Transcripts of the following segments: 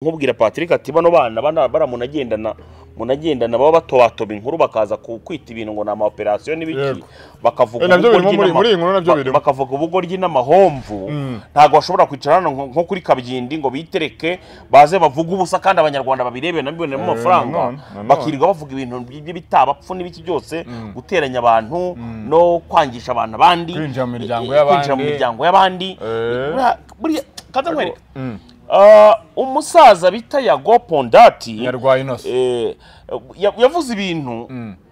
nkubwira patrick ati bano bana bana bara munagendana munagendana baba batobatoba inkuru bakaza ku- kwita ibintu ngo ni amaoperasiyo n'ibiki Yego. bakavuga Eh, nabyo birimo ubugoryi muri- n'ama- muri iyi nkuru nabyo ba- birimo. bakavuga ubugoryi n'amahomvu ntabwo bashobora kwicara hano nko nko kuri kabyindi ngo bitereke baze bavuge ubusa kandi abanyarwanda babirebe nabibonemo Eh, amafaranga nanone, nanone. bakirirwa bavuga ibintu by'ibitabapfu n'ibiki byose guteranya abantu no kwangisha abantu abandi Kwinjira mu miryango eh, y'abandi. kwinjira mu miryango y'abandi Eh. Buriya- buriya kaza nkwereke Mm. Ah, umusaza bita yago pondati Yarwaye inoso. eh, ya- yavuze ibintu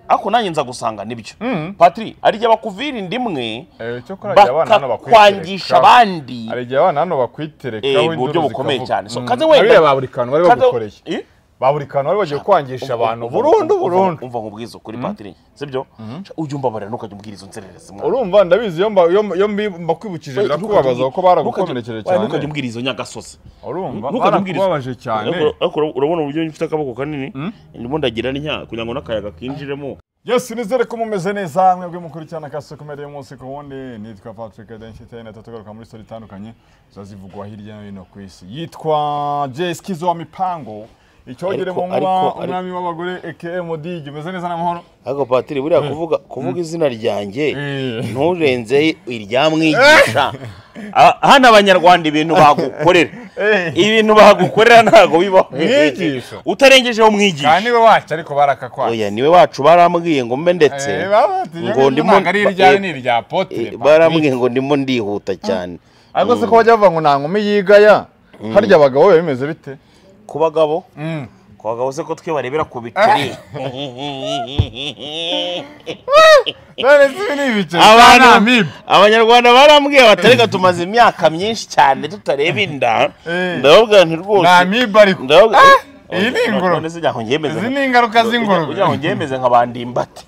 ariko nanjye nza gusanga nibyo Mm. patri hari igihe bakuvira indimwe Eh, cyo kora igihe abana hano bakakwangisha bakwiterekaho. abandi hari igihe abana hano Eh, bakwiterekaho mu buryo bukomeye cyane. So, kaze wenda- wenda ba buri kantu bari Kaza- bagukoreye Eh? ba buri kantu bari bagiye kwangisha abantu Uva- burundu uva- burundu uva nkubwiza ukuri patri sibyo ujya umbabarira ntukajya umbwira izo nzererezi mwana. urumva ndabizi iyo mba- iyo mba- iyo mbi- mbakwibukije Ntukajya- birakubabaza kuko baragukomerekeje Oya, ntukajya cyane umbwira izo nyagasozi urumva Ntukajya umbwira izo- barakubabaje cyane Ariko- ariko urabona uburyo mfite akaboko kanini ndimo ndagira n'inka kugira ngo n'akayaga kinjiremo Yes, nizere ko mumeze neza mwebwe mukuru cyane akasi kumereye umunsi ku wundi nitwa Patrick Denshitaye na tugaruka muri story itandukanye zazivugwa hirya no hino ku isi yitwa Jay Skizo wa mipango icyogere Ariko- mu nkuba ariko- umwami w'abagore aka Modigi umeze neza n'amahoro ariko patiri buriya kuvuga kuvuga izina ryanjye Eh. nturenze irya mwigisha Ah, hano abanyarwanda ibintu bagukorera Eh. ibintu bagukorera ntabwo bibaho Mwigisha. utarengejeho umwigisha kandi we wacu ariko barakakwaye oya niwe wacu barambwiye ngo mbe ndetse ngo ndimo ntabwo ari iryawe ni irya eh, potere barambwiye ngo ndimo ndihuta cyane ariko se ko bajya bavuga ngo nta nkumi yigaya harya abagabo biba bimeze bite ku bagabo Mm. ku bagabo se ko twe barebera ku bitari none se ibi ni ibiceri Abantu- ni amibe abanyarwanda barambwiye bati reka tumaze imyaka myinshi cyane tutareba inda Eh. ndababwira nti rwose ni amibe ariko ndababwira iyi ni ingoro. none se nyaho ngemeze izi ni ingaruka z'ingurube kugira ngo ngemeze nk'abandi imbata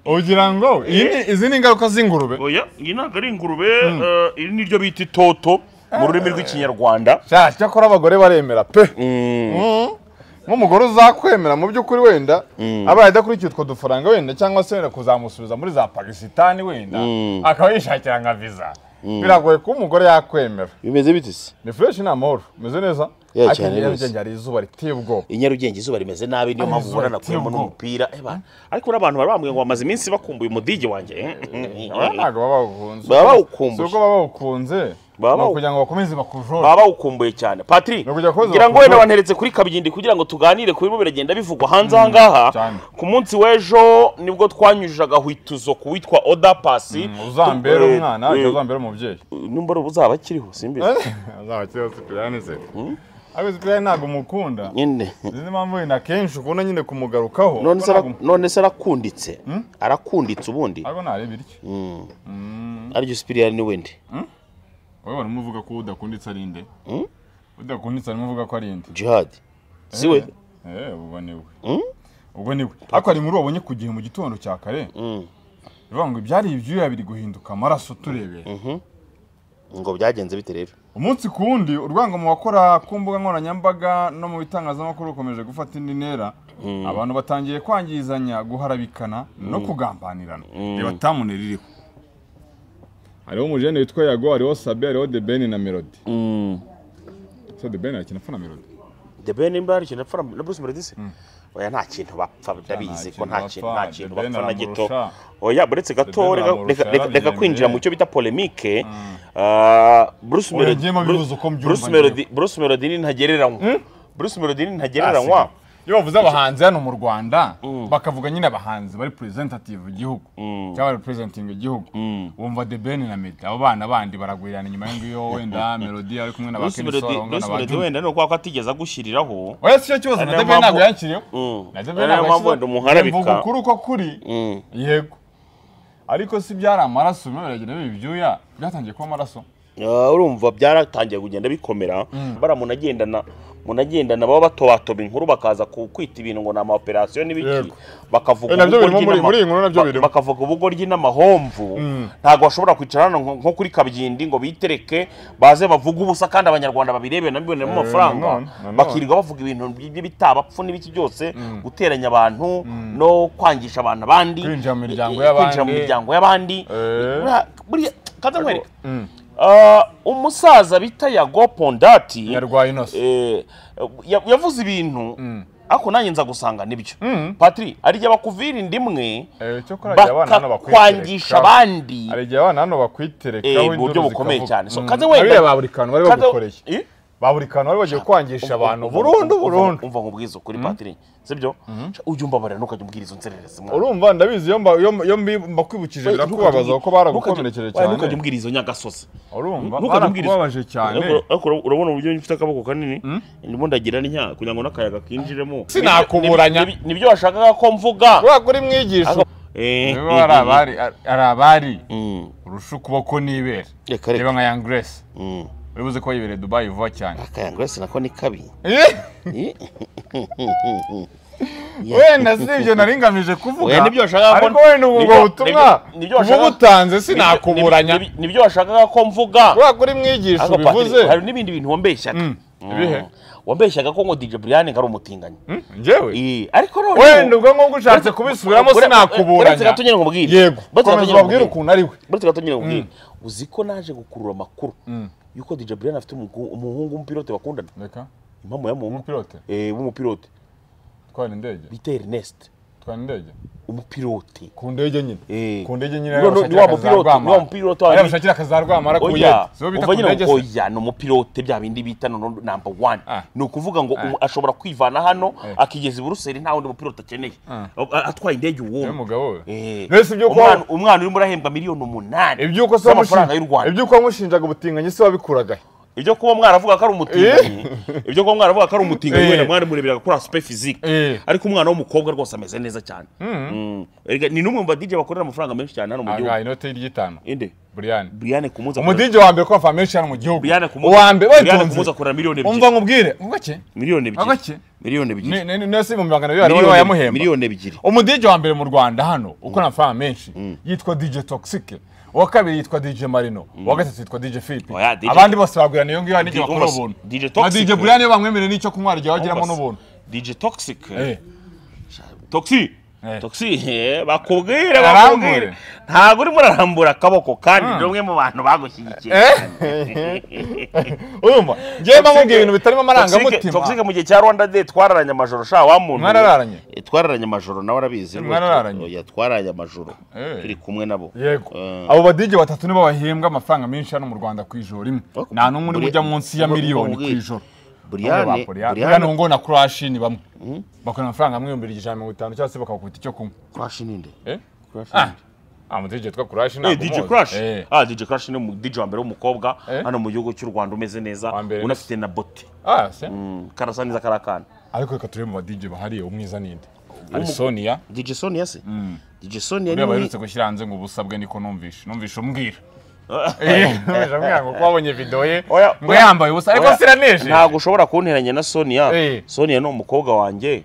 ugira ngo iyi ni- izi ni ingaruka z'ingurube oya iyi ntabwo ari ingurube eh, iri niryo bita itoto mu rurimi rw'ikinyarwanda sha cyakora abagore baremera pe Mm, Mm. nk'umugore uzakwemera mu by'ukuri wenda aba adakurikiye utwo dufaranga wenda cyangwa se wenda kuzamusubiza muri za pakisitani wenda akaba yishakira nka viza biragoye ko umugore yakwemera bimeze bite se ni fureshi ni amahoro umeze neza Ya ariko cyane inyarugenge rwose. hari izuba riteye ubwoba i nyarugenge izuba rimeze nabi niyo mpamvu izuba ubona nakuyemo riteye n'umupira Eh, bana. ariko n'abantu bari bambwiye ngo bamaze iminsi bakumbuye umudigi wanjye Aba ntabwo baba bawukunze Baba bawukumbuye. si uko baba bawukunze Baba ni bawu- ukugira ngo bakomeze bakujore baba bawukumbuye cyane patri Ni ukujya kubaza ngira ngo bakujya- wenda banteretse kuri kabyindi kugira ngo tuganire ku birimo biragenda bivugwa hanze aha ngaha cyane. ku munsi w'ejo nibwo twanyujije agahwituzo ku witwa oda pasi uzambere Tu- eh, umwana eh, ariko uzambere umubyeyi nimba ari ubu uzaba akiriho simbizi azaba akiriho sipiriyani se ariko sipiriyani ntabwo umukunda nyine nizi mpamvu wenda akenshi ukunda nyine kumugarukaho none se Ko ara- ntabwo- none se arakunditse arakunditse ubundi ariko ntareba iryo aryo sipiriyani wende wowe barimo uvuga ko udakunditse ari inde udakunditse arimo uvuga ko ari inde jihadi siwe eh ubwo ni we ubwo ni we ariko hari inkuru wabonye ku gihe mu gitondo cya kare bivuga ngo ibyari ibyuya biri guhinduka amaraso turebera ngo byagenze bite rero umunsi ku wundi urwango mu bakora ku mbuga nkoranyambaga no mu bitangazamakuru rukomeje gufata indi ntera abantu batangiye kwangizanya guharabikana no kugambanirana reba tamune ririho hariho umujene witwa yago hariho sabi hariho debeni na melodi se debeni yakina apfa na melodi the ben nimba hari ikintu bapfa na bruce melodise oya nta kintu bapfa ndabizi nta ko nta kintu kintu nta kintu bapfa. The Ben bapfa na gito aramurusha. oya uretse gato Ben reka- aramurusha, reka- reka- reka yarabyemeye. kwinjira mu cyo bita polemike ah, Bruce Oya, Melody- ngiye mu bibazo ko mbyumva Bruce njyewe. Melody- Bruce melody ni ntagereranywa bruce melody ni ntagereranywa iyo bavuze abahanzi hano mu rwanda bakavuga nyine abahanzi bari presentative igihugu cyangwa representing igihugu wumva The Ben na Meddy abo bana bandi baragwirirana inyuma y'ingiyo wenda melodi ari kumwe na ba bruce Kenny melody Solo Bruce Melody wenda ni uko atigeze agushyiriraho oya si cyo kibazo na Ariyo debe ntabwo mpamvu- yakiriyeho Mm. na debe Ariyo ntabwo mpamvu yakiriyeho wenda umuharabika. Mvuga ukuri uko kuri yego ariko si byari amaraso bimwe biragenda biba ibyuya byatangiye kuba amaraso Ah, urumva byaratangiye kugenda bikomera bara munagendana munagendana baba batobatoba inkuru bakaza ku- kwita ibintu ngo ni amaoperasiyo n'ibiki Yego. bakavuga Eh, nabyo ubugoryi birimo muri- n'ama- muri iyi nkuru nabyo ba- birimo. bakavuga ubugoryi n'amahomvu ntabwo bashobora kwicara hano nko nko kuri kabyindi ngo bitereke baze bavuge ubusa kandi abanyarwanda babirebe nabibonemo amafaranga nanone, nanone. bakirirwa bavuga ibintu by- by'ibitabapfu n'ibiki byose guteranya abantu no kwangisha abantu abandi Kwinjira mu miryango eh, kwinjira mu y'abandi. miryango y'abandi Eh. Buriya- buriya kaza nkwereke Ah, umusaza bita yago pondati yarwaye inoso eh, ya- yavuze ibintu Mm. ariko nanjye nza gusanga nibyo Mm. patri hari igihe bakuvira inda imwe Eh, cyo kuri igihe abana hano bakakwangisha bakwitereka abandi hari igihe abana hano bakwitereka eh, wenda mu buryo uruzi bukomeye ikavuga. cyane so Mm. kaze wenda Bariya ba buri kantu bari kaze- bagukoreye Eh? ba buri kantu bari bagiye kwangisha abantu Umva- burundu umva- burundu umva nkubwize ukuri patiri sibyo ujya umbabarira ntukajya umbwira izo nzererezi mwana. urumva ndabizi iyo mba- iyo mba- iyo mbi- mbakwibukije Oya, birakubabaza ntukajya- kuko ntukajya- baragukomerekeje oya, cyane ntukajya umbwira izo nyagasozi urumva ntukajya umbwira izo- barakubabaje cyane Ariko- ariko ura- urabona uburyo mfite akaboko kanini ndimo ndagira n'inka kugira ngo n'akayaga kinjiremo Sinakuburanya. Nibyo- nibyo washakaga ko mvuga kubera ko uri mwigisha Eh, niba eh, ari eh, abari ari abari Mm, urusha ukuboko n'ibere Reka, reka. reba nka yangresi mm. uri buze ko yibere dubayi vuba cyane akayaga wese nako ni kabi Eh? wenda si ibyo nari ngamije kuvuga Oya, nibyo washakaga ko- ariko wenda ubu nibyo- bwo butumwa nibyo- nibyo uba washakaga- butanze Nibyo- sinakuburanya nibyo- nibyo washakaga ko mvuga kubera ko uri mwigisha Ariko ubivuze Patrick, hari n'ibindi bintu wambeshyaga Mm, ibihe? wambeshyaga ko ngo DJ Brian ngo ari umutinganyi Hmm, njyewe Eh, ariko noneho wenda ubwo ngubwo ushatse kubisubiramo Ure- sinakuburanya uretse gato nyine nkubwire yego Uretse gato komeza nyine nkubwire ubabwire ukuntu ari we uretse gato nyine nkubwire uzi ko naje gukurura amakuru Mm. yuko DJ Brian afite umugu- umuhungu w'umupilote bakundana reka impamvu y'umuhungu umupilote eh, w'umupilote twara indege bita Ernest twara indege umupilote ku ndege nyine Eh. ku ndege nyine Ni wa- ni wa mupilote, ni wa mupilote wa- ariya bashakira akazi za rwamara ku oya yedi sibo bita uva ku nyine ndege ngo se oya ni umupilote bya bindi bita noneho namba wani Ah. ni ukuvuga ngo Ah. umu- ashobora kwivana hano Eh. akigeza i buruseli nta wundi mupilote akeneye Ah. A- atwaye indege niwe uwumwe mugabo we Eh. mbese ibyo kwa- Umwana- umwana urimo urahembwa miliyoni umunani iby'uko se z'amafaranga y'u wamushinja- rwanda iby'uko wamushinjaga ubutinganyi se wabikuragahe ibyo kuba mwaravuga ko ari umutinganyi ibyo kuba mwaravuga ko ari umutinganyi Eh. wenda mwaramureberaga kuri aspect physique Eh. ariko umwana w'umukobwa rwose ameze neza cyane Mm. Erega ni n'umwe mu ba DJ bakorera amafaranga menshi cyane hano mu angahe gihugu inote ry'itanu inde buriyani Brian ku munsi akorera- umudigi wa mbere ko amafaranga menshi hano mu gihugu Brian ku munsi- uwa mbere Brian ku munsi waitonze akorera miliyoni umva ebyiri nkubwire ngo gake miliyoni Ako ki? ebyiri miliyoni ebyiri Ni- ni- niyo si ibihumbi magana abiri wari wayamuhemba miliyoni ebyiri umudigi wa mbere mu rwanda hano ukora amafaranga menshi yitwa dj toxic uwa kabiri yitwa dj marino uwa gatatu yitwa dj philippe Oya, DJ- abandi bose bagurana iyo ngiyo hari n'igihe Di- bakora umva se, ubuntu DJ na Toxic, dj eh. buriyani iyo bamwemereye n'icyo kunywa hari igihe bagiramo n'ubuntu DJ Toxic Eh, Toxic Eh. Toxic eh, bakubwire Arambure. bakubwire ntabwo urimo urarambura akaboko kandi ni umwe mu bantu bagushyigikiye urumva ngewe bamubwiye ibintu bitarimo Toxic- Toxic amarangamutima mu gihe cya Rwanda Day twararanye amajoro sha wa muntu Mwarararanye? Eh, twararanye amajoro nawe arabizi rwose. Mwarararanye? Oya, twararanye amajoro Eh. turi kumwe nabo yego Eh. abo badigi batatu nibo bahembwa amafaranga menshi hano mu rwanda ku ijoro imwe nta n'umwe urimo ujya munsi ya miliyoni ku ijoro Brian buriya Brian ngo na kurashi ni bamwe bakorana amafaranga amwe ibihumbi ijana na mirongo itanu cyangwa se bakagukubita icyo kunywa Crash ninde Eh? Crash Ah, ah umudigi witwa kurashi Eh, ntabwo DJ umuzi. Crash. Eh. Ah, DJ Crash ni umu- DJ wa mbere w'umukobwa Eh. hano mu gihugu cy'u Rwanda umeze neza Wa mbere unafite na bote Ah, se? Mm, karasa neza karakana ariko reka turebe mu badigi bahariye umwiza ninde hari Umu- sonia DJ Sonia se DJ Sonia uriya ni baherutse gushyira hanze ngo ubusabwe niko numvishe numvishe umbwira Eh, numvishe ambwira ngo ko wabonye video ye Oya, ngo oya. yambaye ubusa ariko Oya, siraneje ntabwo ushobora kunteranya na Sonia Eh. Sonia ni umukobwa wanjye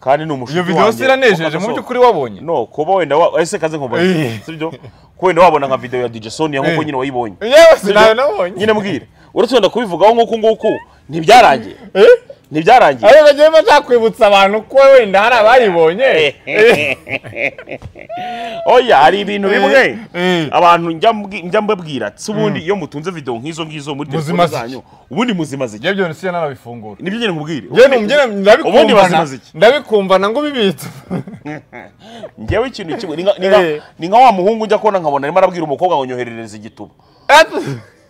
kandi ni umushuti iyo wanjye video siranejeje mu Wakaso- by'ukuri wabonye no kuba wenda wa ese kaze nkubaze Eh. sibyo ko wenda wabona nka video ya DJ Sonia nk'uko Eh. nyine wayibonye yewe sinawe Sibyo? nabonye nyine mbwira uretse wenda kubivugaho nk'uku nguku ntibyarangiye Eh? ntibyarangiye ariko ngewe mba nzakwibutsa abantu ko wenda hari abayibonye oya hari ibintu bimwe Eh. abantu njya mbwi- njya mbabwira si ubundi iyo mutunze video nk'izo ngizo muri telefone Muzima ziki. zanyu ubundi muzima ziki ngewe byose iyo nanabifungura nibyo ngene nkubwire ngewe numbyina ubundi ndabikumvana bazimaze iki? ndabikumvana ngo ubibitse ngewe ikintu kimwe ni nka- ni nka- Eh. ni nka wa muhungu njya kubona nkabona arimo arabwira umukobwa ngo nyoherereze igituba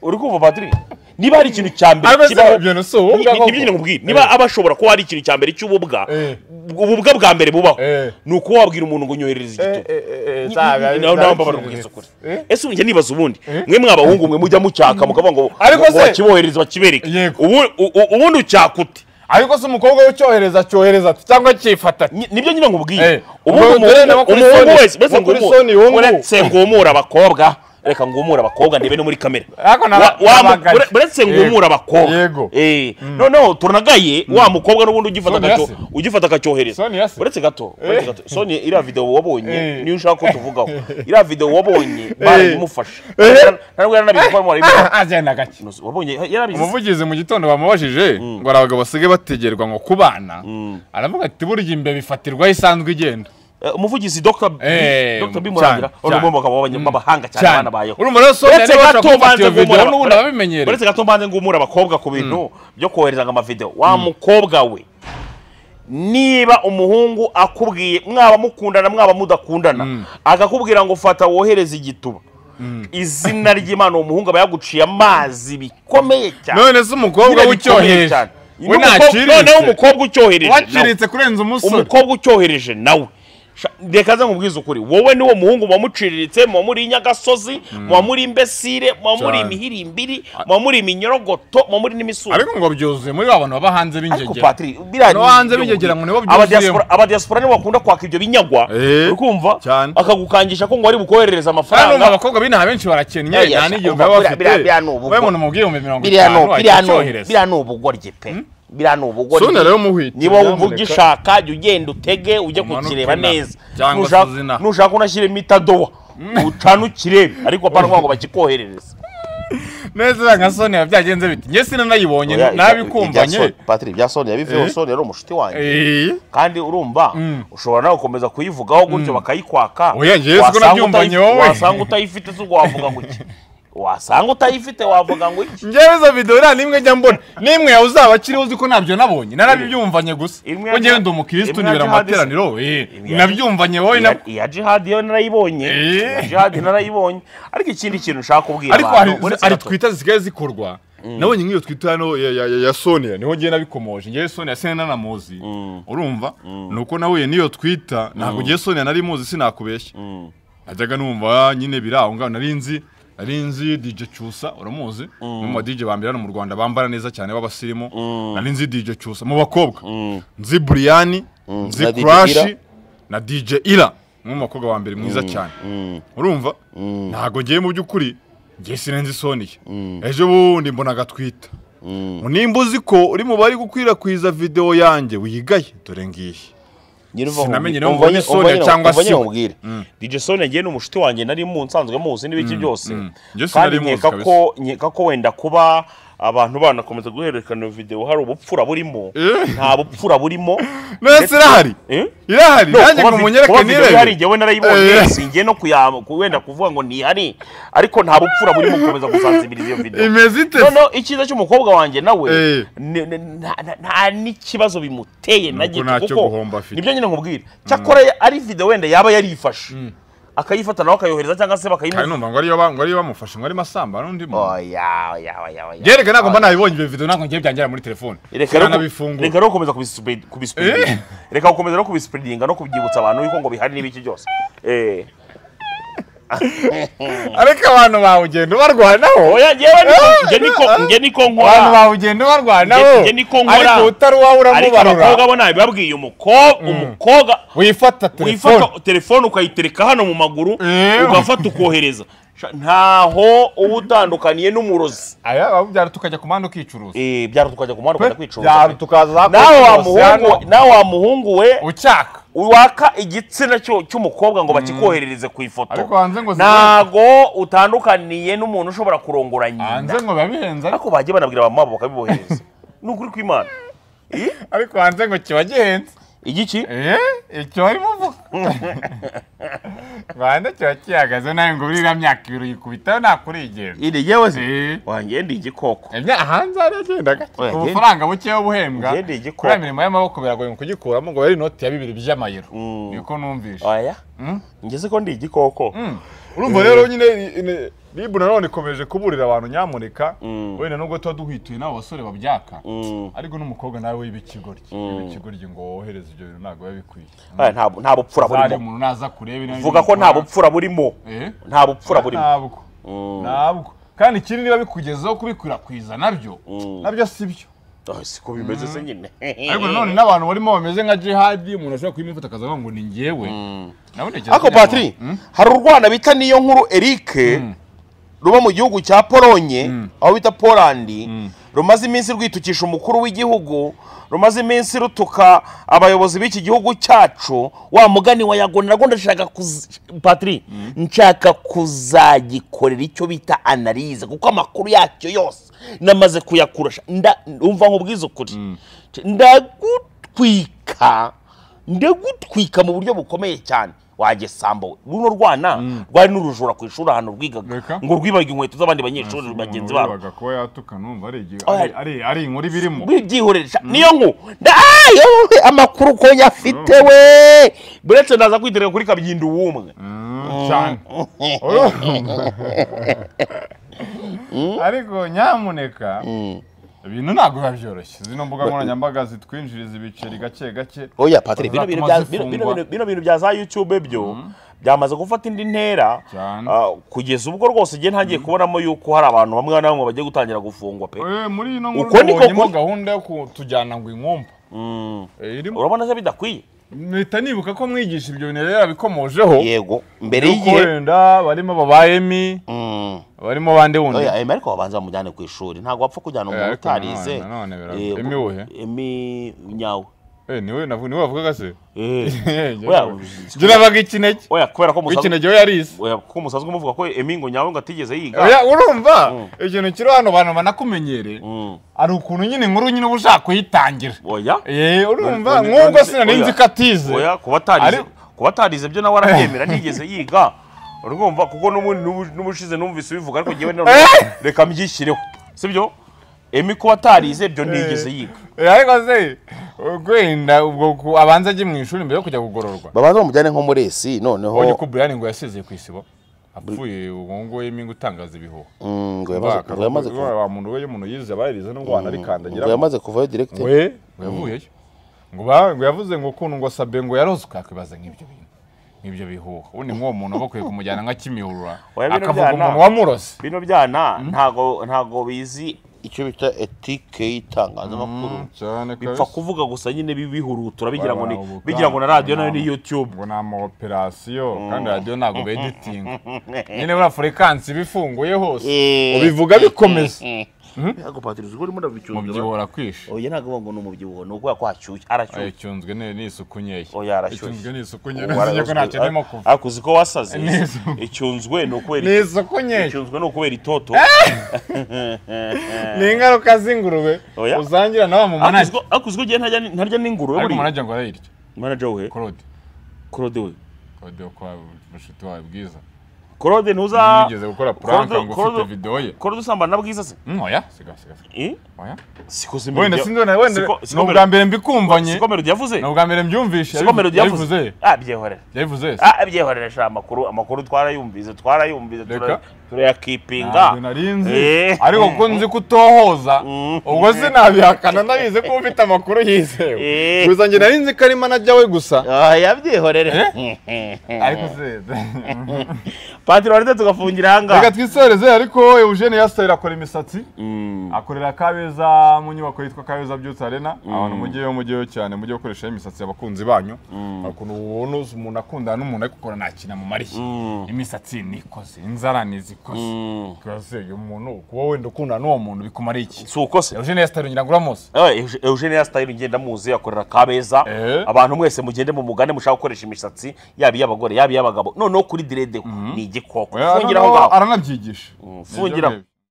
uri kumva patrick niba hari ikintu cya mbere ariko se kibaho ibyo ni si ubu Ni- ni- nibyo ngene nkubwire niba aba ashobora kuba hari ikintu cya mbere cy'ububwa Eh. ububwa bwa mbere bubaho Eh. ni ukuba wabwira umuntu ngo nyoherereze igituba Ni- ni- ni- nawe mbabara kugeza ukuri ese ubu njye nibaza ubundi mwe mw'abahungu mwe mujya mucyaka mukavuga ngo Ariko ngo se- bakibohereze bakibereke Yego. Ubu- u- u- ubundi ucyaka ute ariko se umukobwa w'icyohereza cyohereza ati cyangwa cyifata ati Ni- nibyo nyine Eh. nkubwiye Ubwo ubundi dore na umuhungu bakuri umuhungu Sony- wese mbese bakuri ngumu- Sony wungu. uretse ngumura abakobwa reka ngumura abakobwa ndebe no muri kamera Ariko na- Wa- wa- nabagaye. ure- uretse ngumura abakobwa Yego. Eh, noneho turanagaye wa mukobwa n'ubundi ugifata Sony agacyo- yase. ugifata akacyohereza Sony yase. uretse gato uretse gato Sony iriya video wabonye Eh. niyo ushaka ko tuvugaho iriya video wabonye barayimufashe Eh. ntabwo yaranabizi ko barimo barayimufasha agenda gake wabonye yarabizi umuvugizi mu gitondo bamubajije ngo hari abagabo basigaye bategerwa ngo kubana aravuga ati burya imbeba ifatirwaho isanzwe igenda eh, umuvugizi dr Eh, dr cyane, bimurangira cyane. urumva mu bagabo b'abanya- b'abahanga cyane cyane abana bayeho urumva rero so uretse niba gato bashobora kumufata mbanze iyo video ngumura n'ubundi ababimenyereye uretse gato mbanze ngumura abakobwa ku bintu byo kohereza amavidewo wa mukobwa we niba umuhungu akubwiye mwaba mukundana mwaba mudakundana akakubwira ngo fata wohereze igituba izina ry'imana uwo muhungu aba yaguciye amazi bikomeye cyane none se umukobwa w'icyohereje we noneho ntaciritse umukobwa ucyohereje nawe. waciritse kurenza umusore umukobwa ucyohereje nawe Sha- reka nze nkubwize ukuri wowe niwo muhungu muba muciriritse muba muri inyagasozi muba muri imbesire muba muri Cyane. imihirimbiri muba muri iminyorogoto muba muri n'imisuri ariko ngo byuzuye muri ba bantu baba hanze ariko b'ingegera patiri biriya No hanze ni- bigegera ngo nibo Aba byuzuyemo. diaspora- aba diaspora nibo bakunda kwaka ibyo binyagwa Eh, ukumva cyane. akagukangisha ko ngo wari bukoherereze kandi numva amafaranga abakobwa b'inaha benshi barakennye Aya, nta n'igihe umva, baba biriya- bafite biriya- biriya ni ubugo. we umuntu umubwiye mu mirongo biriya itanu ni- biriya ahita ni- acyohereza biriya ni ubugoryi pe biriya ni ubugoryi Soni rero muhwite, niba wumva nyamuneka. ugishaka jya ugenda utege ujye Umanuke kukireba inaha, neza cyangwa Nushaka- se zinaha. nushaka unashyiremo itadowa ucane ukirebe ariko apana kuvuga ngo bakikoherereze neza nka soni biba byagenze biti njye sinanayibonye nabikumvanye patiri bya soni yabiveho Eh. soni yari umushuti wanjye Eh, kandi urumva ushobora nawe gukomeza kuyivugaho gutyo bakayikwaka Oya, njyewe siko Wasanga nabyumvanye utayi- wowe. wasanga utayifite si ubwo wavuga ngo iki wasanga utayifite wavuga ngo iki njyewe izo video nta n'imwe njya mbona n'imwe yawe uzaba akiriho uzi ko ntabyo nabonye narabibyumvanye gusa Imwe ko njyewe ya- ndi umukirisitu imwe ya nibera mu jihadist- materaniro eh, Imwe ya- nabyumvanye wowe na- iya iya jihadi yo narayibonye Eh. iya jihadi narayibonye ariko ikindi kintu ushaka kubwira ariko hari uretse hari gato- twita zisigaye zikorwa nabonye nk'iyo twita hano ya- ya ya- ya sonia niho ngiye nabikomoje ngewe sonia sinari nanamuzi urumva nuko nahuye n'iyo twita ntabwo ngewe sonia nari muzi sinakubeshya najyaga numva nyine biri aho ngaho nari nzi nari nzi DJ Cyusa uramuzi umwe mu badije ba mbere hano mu Rwanda bambara neza cyane b'abasirimu nari nzi DJ Cyusa mu bakobwa nzi Brian nzi na DJ Crash Ira. na DJ Ira umwe mu bakobwa wa mbere mwiza cyane urumva ntabwo ngiye mu by'ukuri ngiye sinenze isoniye ejo bundi mbona agatwita nimba uzi ko uri mu bari gukwirakwiza videwo yanjye wigaye dore ngiyi Nyir'uvuga ngo Sinamenye umva- niba umva mbonye nyine- Sonia umva nyine- cyangwa umva nyine siwe. nkubwire. DJ Sonia ngiye ni umushuti wanjye nari mu nsanzwe muzi n'ibiki byose mm. Njye kandi sinari muzi nkeka kabisa. ko nkeka ko wenda kuba abantu banakomeza guhererekana iyo video hari ubupfura burimo nta bupfura burimo nose irahari Eh? irahari No, nanjye kuba ngo vi- munyereke kuba video ihari nirebere njyewe narayibonye Eh. singiye no kuya- ku- wenda kuvuga ngo ntihari ariko nta bupfura burimo gukomeza gusanzibiriza iyo video imeze ite se? noneho icyiza cy'umukobwa wanjye nawe Eh. ni- ni- nta- nta- nta n'ikibazo bimuteye na Nuko gito ntacyo kuko guhomba afite. nibyo nyine nkubwira cyakora ari video wenda yaba yarifashe akayifata nawe akayohereza cyangba se kandi bakayimuha numva ngo ariyo ba- ngo ariyo bamufashe ngo arimo asamba n'undi muntu oya oya oya oya yereke ntabwo mba nabibonye ibyo video ntabwo ngiye byangera muri telefone reka rero ku- nabifungura reka rero gukomeza kubispe- kubispreadinga reka gukomeza no kubispreadinga no kubyibutsa abantu yuko ngo bihari n'ibiki byose eh ariko abantu bawe ugenda ubarwanaho oya njyewe niko- njye niko njye niko abantu nkora bawe ugenda ubarwanaho Njye- njye niko nkora. ariko utari wowe ariko abakobwa uramubarura bo nabibabwiye umukobwa umukobwa wifata telefone wifata telefone ukayitereka hano mu maguru Eh. ugafata ukohereza Sha- ntaho uba utandukaniye n'umurozi aya babubyara tukajya ku muhanda ukicuruza Eh, byaro tukajya ku muhanda ukajya byaro kwicuruza tukaza za nawe wa Cosmos hano, muhungu- nawe wa muhungu we ucyaka waka igitsina cy'u- cy'umukobwa ngo bakikoherereze ku ifoto Ariko hanze ngo zibe- ntago utandukaniye n'umuntu ushobora kurongora hanze nyina ngo biba bihenze ariko- ariko bagiye banabwira abamama bakabibohereza ni ukuri kw'imana ariko hanze ngo kiba gihenze igiki Eh, icyo barimo uvuga rwanda kiba kihagaze nawe ngo uriya myaka ibiri uyikubitaho ntakurigenda iri yewe se Eh. wanjye ndi igikoko Imya- hanze hariya agenda gake Oya, ku genda. bufaranga bukeya buhembwa Genda igikoko. kuri iyo mirimo y'amaboko biragoye kugikuramo ngo yari inoti ya bibiri by'amayero Mm. niko numvise oya ngeze ko ndi igikoko urumva rero nyine ribu nanone ikomeje kuburira abantu nyamuneka wenda nubwo tuba duhwituye n'abo basore babyaka Mm. ariko n'umukobwa nawe w'ibikigoryi ibikigoryi ngo wohereze ibyo bintu ntabwo biba bikwiye Oya, nta nta bupfura hari burimo umuntu naza kureba inabi vuga ko nta bupfura burimo Eh? nta bupfura burimo ntabwo ntabwo kandi ikindi niba bikugezeho kubikwirakwiza nabyo nabyo si byo Ah, siko bimeze se nyine ariko nanone n'abantu barimo bameze nka jihadi umuntu ashobora kuyimufata akazavuga ngo ni njyewe nabonekeza ariko patiri hari urwana bita niyo nkuru eric ruba mu gihugu cya polonye aho bita polandi rumaze iminsi rwitukisha umukuru w'igihugu rumaze iminsi rutuka abayobozi b'iki gihugu cyacu wa mugani wa yago nabwo ndashaka kuz- patiri nshaka kuzagikorera icyo bita analize kuko amakuru yacyo yose namaze kuyakurasha nda- umva nkubwiza ukuri ndagutwika ndagutwika mu buryo bukomeye cyane wagesambo runo rwana rwari n'urujura ku ishuri ahantu rwigaga Reka. ngo rwibaga inkweto z'abandi banyeshuri bagenzi babo wabaga kuba yatuka numva ari igi- Oh, ari- ari- ari inkuru ibirimo bibyihoresha niyo nku ndayo amakuru ko yafite we buretse ndaza kwitereka kuri kabyinda ubumwe Mm, cyane Urumva? ariko nyamuneka ibintu ntabwo biba byoroshye zino mbuga nkoranyambaga zitwinjiriza ibiceri gake gake oya patire bino bintu bya- Zatuma bino- bino- zifungwa. bino bintu bya za yutube byo byamaze gufata indi ntera Cyane. ah, kugeza ubwo rwose igihe ntangiye kubonamo yuko hari abantu bamwe na bamwe bagiye gutangira gufungwa pe Eh, muri ino nkuru Uko niko tubonyemo ku- gahunda yo kutujyana ngo inkumba Mm. Eh, irimo urabona se bidakwiye mpita nibuka ko mwigisha ibyo bintu rero yabikomojeho yego mbere yuko y'igihe wenda barimo babayemi Mm. barimo bande wundi oya emi ariko babanza bamujyane ku ishuri ntabwo wapfa kujyana Eh, umuntu ariko utarize nanone- nanone birago- Eh, Emi uwuhe? emi nyawe Eh, niwe navu- niwe wavugaga se Eh. Njye Oya, navuga- njye nabaga ikinege oya kubera ko musaza ikinege we yarize oya kuko musaza umuvuga ko emi ngo nyawe ngo atigeze yiga Oya, urumva ikintu kiri hano abantu banakumenyereye Mm. ari ukuntu nyine inkuru nyine uba ushaka kuyitangira oya Eh, urumva None- nk'ubwo none- sinari nzi oya. ko atize oya kuba atarize Ari- kuba atarize ibyo nawe arabyemera ntigeze yiga urumva kuko n'ubundi n'ubu- n'ubushize numvise ubivuga ariko ngewe none reka mbyishyireho sibyo emi kuba atarize ibyo ntigeze yiga Eh, ariko se wenda ubwo ku- abanza ajye mu ishuri mbere yo kujya kugororwa babanza bamujyane nko muri esi ubonye noneho ko buriyani ngo yasezeye ku isibo apfuye ubu ngubu yeminga utangaza ibihuha Mm, ngo yamaze- ngo yamaze kuva- wa muntu we y'umuntu yize abayirize n'ubwo wanarikandagira ngo yamaze kuvayo direkite we ngo yavuyeyo ngo ba- ngo yavuze ngo ukuntu ngo sabe ngo yarozwe yakwibaza nk'ibyo bintu nk'ibyo bihuha ubundi nk'uwo muntu bakwiye kumujyana nka kimihurura Oya, bino akavuga byana. umuntu wamurose bino byana ntago ntago bizi icyo bita etike y'itangazamakuru cyane bipfa kabisa. kuvuga gusa nyine bibihurutura bigira ngo ni Bara- bara- bigira ngo na radiyo nayo ni Nama. yutube ngo ni amaoperasiyo kandi radiyo ntabwo beditinga nyine buriya furekansi iba ifunguye hose ubivuga bikomeza ntabwo patiri uzi ko urimo ndabicyunga mubyibuhora kwisha oya ntabwo ngo ni umubyibuho ni ukubera ko hashyushye arashyushye icyunzwe n'isuku nkeya Oya, arashyushye. icyunzwe n'isuku nkeya Ubu nzi ko ntacyo wararozwe. ndimo kuva ariko uzi ko wasaze Neza. icyunzwe ni ukubera ni isuku nkeya icyunzwe ni ukubera itoto ni ingaruka z'ingurube Oya. usangira na wa Ariko uzi mumanage ko- ariko uzi ko igihe ntarya ni- ntarya n'ingurube ariko buriya mumanage ngo arayirya manager we claude claude we claude wo kwa mushuti wawe bwiza claude ntuza ntiyigeze gukora prank Claude- ngo Claude- ufite video ye claude usambana na bwiza se Mm, oya siga siga siga Eh? oya siko se wenda Melody- sinzi wenda wenda siko- ni siko ubwa Melody- mbere mbikumvanye siko melody yavuze ni ubwa mbere mbyumvishe siko melody yavuze yabivuze ah byehorera yabivuze se ah byehorera sha amakuru amakuru twarayumvise twarayumvise Reka. tura- turayakipinga ntabwo nari nzi Eh. ariko ko nzi ko utohoza Mm. ubwo sinabihakana nabizi ko ufite amakuru yizewe Eh. gusa njye nari nzi ko ari manajya we gusa Ah, yabyihorere ariko se patiro waretse tugafungira reka ahangaha twisoreze ariko Eugene Yasitayire akora imisatsi akorera Kabeza mu nyubako yitwa Kabeza Beauty Arena abantu mujyeyo mujyeyo cyane mujye gukoresha imisatsi y'abakunzi banyu ukuntu ubona umuntu akundana n'umuntu ariko ukora nta kintu amumariye imisatsi ni ikoze inzara ni zikoze rwose uyu muntu kuba wenda ukundana n'uwo muntu bikumariye iki si uko se Eugene Yasitayire ngira ngo uramuzi Eh, Eug- Eugene Yasitayire ngenda muzi akorera kabeza Eh. abantu mwese mugende mu mugane mushaka gukoresha imisatsi yaba iy'abagore yaba iy'abagabo noneho kuri diredeho ni igikoko Oya, fungiraho arana- ngaho aranabyigisha fungiraho. Nibyo bihe.